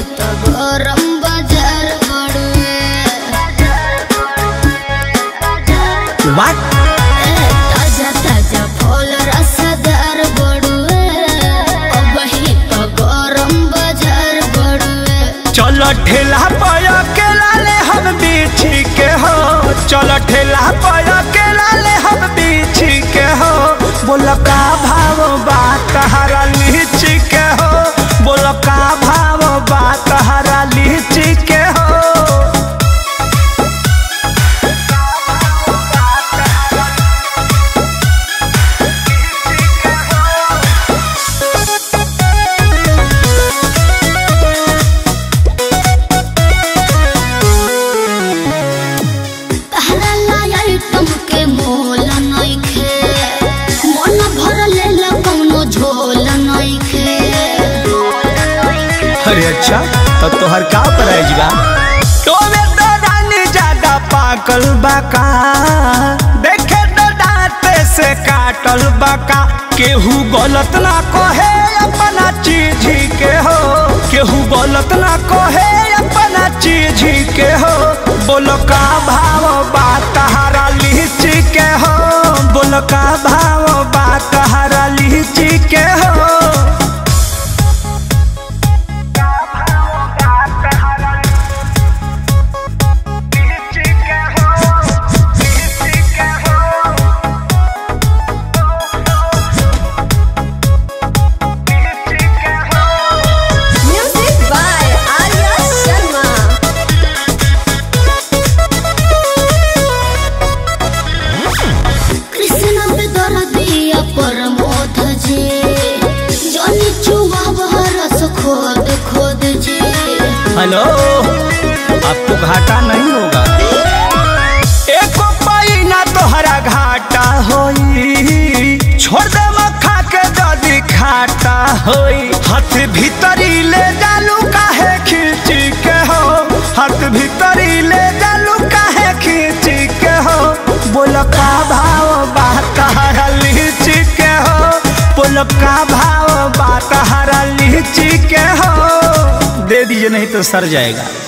तो गरम बाजार बड़ुए वाट ए, ताजा ताजा फल रसदार बड़ुए अब ही तो गरम बाजार बड़ुए चल ठेला पर अकेला ले हम बीछी के हो चल ठेला पर अकेला ले हम बीछी के हो बोल का भाव बा तहरा लीची के हो बोल का भाव बा तहरा लीची के हो तहरा लाया तुमके मोल नइखे मन भर लेला कौनो झोल नइखे अरे अच्छा तब तोहर का प्राइज बा तोमे तो रानी ज्यादा पाकल बाका देखे तो दांते से काटल बाका केहू गलत ना कहे अपना चीज के हो केहू गलत ना कहे अपना चीज के हो बोलो का भाव बा तहारा लीची के हो बोलो का भाव बा तहारा लीची के हो Music by Arya Sharma. Krishna पे दर्दिया परमोध जी जनी चुवा रस खोद खोद जी हेलो आपको घाटा नहीं होगा एको पाई ना तोहरा घाटा होई छोड़ दे मखा के जदी खाटा होई हाथ भीतरी ले जालू काहे खींची के हो हाथ भीतरी ले जालू काहे खींची के हो बोल का भाव बा तहरा लीची के हो बोल का भाव बा तहरा लीची के हो दे दीजिए नहीं तो सर जाएगा